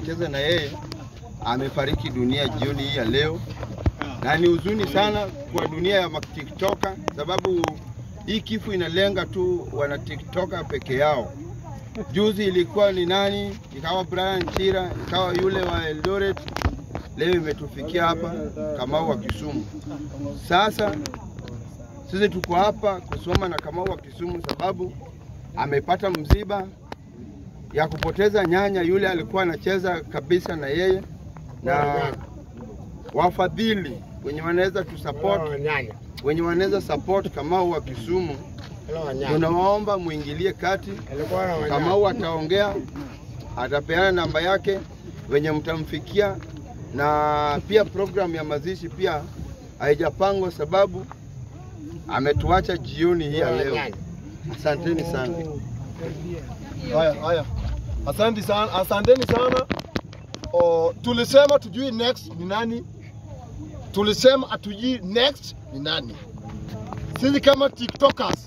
anacheza na yeye amefariki dunia jioni hii ya leo, na ni huzuni sana kwa dunia ya matiktoka, sababu hii kifo inalenga tu wana tiktoka peke yao. Juzi ilikuwa ni nani, ikawa Brian Chira, ikawa yule wa Eldoret, leo imetufikia hapa Kamau wa Kisumu. Sasa sisi tuko hapa kusoma na Kamau wa Kisumu sababu amepata msiba ya kupoteza nyanya yule alikuwa anacheza kabisa na yeye, na wafadhili wenye wanaweza tusupport, wenye wanaweza support Kamau wa Kisumu, tunawaomba muingilie kati. Kamau ataongea, atapeana namba yake wenye mtamfikia, na pia programu ya mazishi pia haijapangwa sababu ametuacha jioni hii ya leo. Asanteni sana. Haya, haya. Asante sana, asanteni sana. O, tulisema tujui next ni nani, tulisema hatujui next ni nani. Sisi kama tiktokers,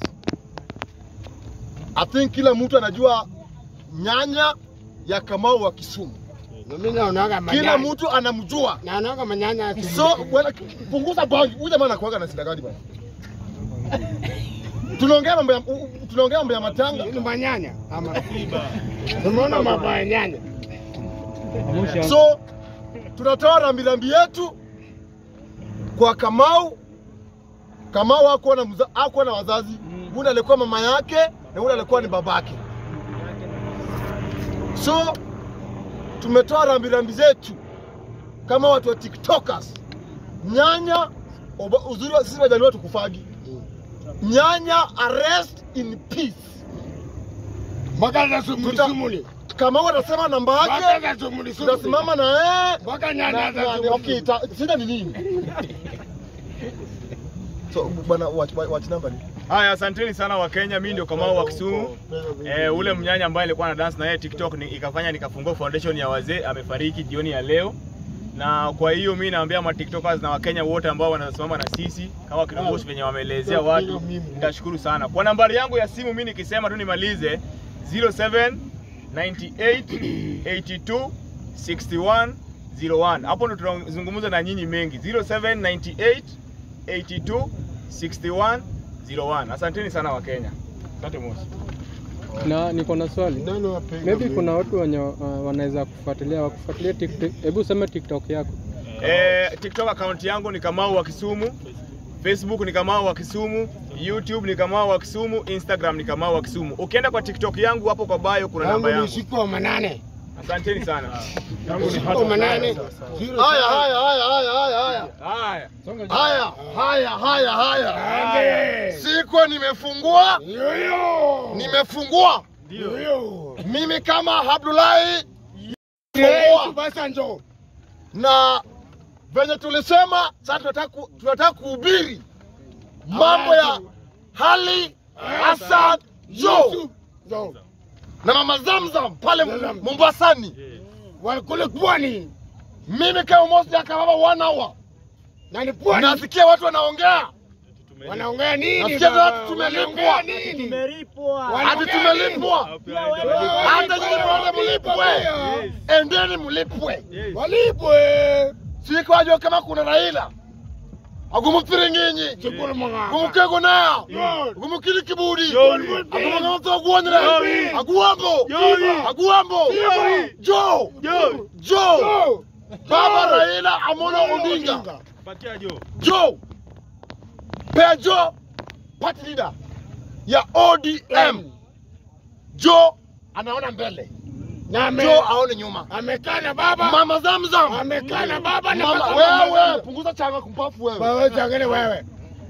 I think kila mtu anajua nyanya ya Kamau wa Kisumu, Mimi naonaga kila manyanya. mtu anamjua. Naonaga manyanya. So wala, punguza bangi. Huyu jamaa anakuaga na shida gani bwana? Tunaongea mambo ya u- u- tunaongea mambo ya matanga. Ni manyanya ama tumeona mambo ya nyanya. So tunatoa rambirambi yetu kwa Kamau. Kamau hakuwa na, mza- hakuwa na wazazi, yule alikuwa mama yake na yule alikuwa ni babake. So tumetoa rambirambi zetu kama watu wa TikTokers. Nyanya, oba- uzuri wa sisi wajaliwa tukufagi. Nyanya arrest in peace. Mpaka za sumuli Tuta- sumuli. Kamau atasema namba Mpaka yake, za sumuli sumuli. tunasimama na yeye Mpaka Na- nyanya za na- sumuli. okay, ta- shida ni nini? So bwana watch, watch number ni. Haya, asanteni sana wa Kenya. Mimi ndio Kamau wa Kisumu. Eh, ule mnyanya ambaye alikuwa na dance na yeye TikTok ni, ikafanya nikafungua foundation ya wazee, amefariki jioni ya leo. Na kwa hiyo mimi naambia ma TikTokers na Wakenya wote ambao wanasimama na sisi kama kiongozi venye wameelezea watu, nitashukuru sana. Kwa nambari yangu ya simu mimi nikisema tu nimalize 07 98 82 61 01. Hapo ndo tunazungumza na nyinyi mengi 07 98 82 61 01. Asanteni sana Wakenya. Asante Mosi. Na niko na swali. Nani wapiga Maybe mimi? kuna watu wenye uh, wanaweza kufuatilia wakufuatilia TikTok. Hebu sema TikTok yako. Eh, TikTok account yangu ni Kamau wa Kisumu. Facebook ni Kamau wa Kisumu, YouTube ni Kamau wa Kisumu, Instagram ni Kamau wa Kisumu. Ukienda kwa TikTok yangu hapo kwa bio kuna namba Yangu ni yangu. usiku wa manane. Asanteni sana. Usiku wa manane. Zero Haya seven. haya haya haya haya haya. Haya. Haya haya haya haya. Ande. Siko nimefungua, Yoyo. nimefungua. Yoyo. Mimi kama Abdullahi Yesu basa njoo. na venye tulisema sasa tunataka ku- tunataka kuhubiri mambo ya hali Hassan Joe Njoo. na mama Zamzam pale Zamzam. Mombasani. Walikule pwani. Mimi kama Mosi akababa one hour Na ni pwani. nasikia watu wanaongea Wanaongea nini? Nasikia baba? watu tumelipwa. Wanaongea nini? hadi tumelipwa, hata nyinyi wote mlipwe, Yes. endeni mlipwe. Walipwe. Sikwajo kama kuna Raila agumupfiringinyi Chukuru mwanga. gumukego naya Yes. gumukili kibudi Yes. agumagamatso agwonera Yes. aguambo Yes. aguambo Yes. jo jo Njoo. baba Raila Amolo Odinga Patia Jo. jo pea jo party leader ya ODM jo anaona mbele Na ame- jo aone nyuma amekaa na baba. mama Zamzam Amekaa na baba na mama baba. wewe punguza changa kumpafu wewe Wewe changene wewe.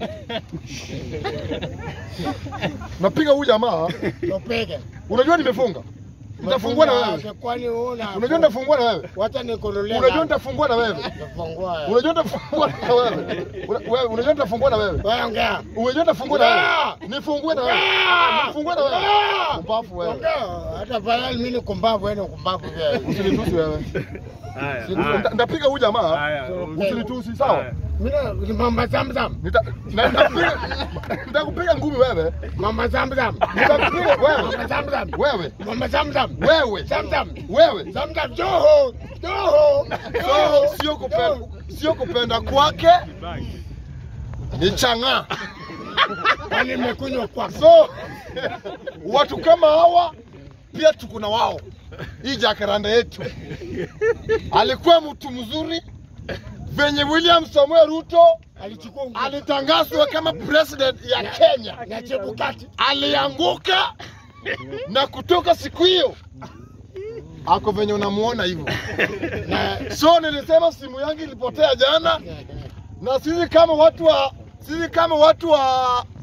napiga huyu jamaa Tupige. unajua nimefunga nitafungua na wewe Kwani una? unajua nitafungua na wewe Wacha nikununulie. unajua nitafungua na wewe nitafungua. unajua nitafungua na wewe Una- wewe unajua nitafungua na wewe Wewe ongea. unajua nitafungua na wewe Ah! nifungue na wewe Ah! nifungue na wewe Ah! mpafu wewe Ongea. Hata pale mimi ni kumbavu wewe ni kumbavu pia. usinitusi wewe Haya. Nita- nitapiga huyu jamaa Haya. usinitusi sawa Haya. Mimi mama zamzam. Nita- na- nitakupiga nitakupiga ngumi wewe. Mama zamzam. Nitakupiga wewe. Mama zamzam. Wewe. Mama zamzam. Wewe. Zamzam. Wewe. Zamzam. Joho. Joho. So, sio kupenda sio kupenda kwake ni chang'aa. Kwani nimekunywa kwa So watu kama hawa pia tuko na wao. Hii jacaranda yetu alikuwa mtu mzuri venye William Samuel Ruto alichukua nguo alitangazwa kama president ya Kenya, na Chebukati. alianguka na kutoka siku hiyo ako venye unamuona hivyo. So nilisema simu yangu ilipotea jana, na sisi kama watu wa sisi kama watu wa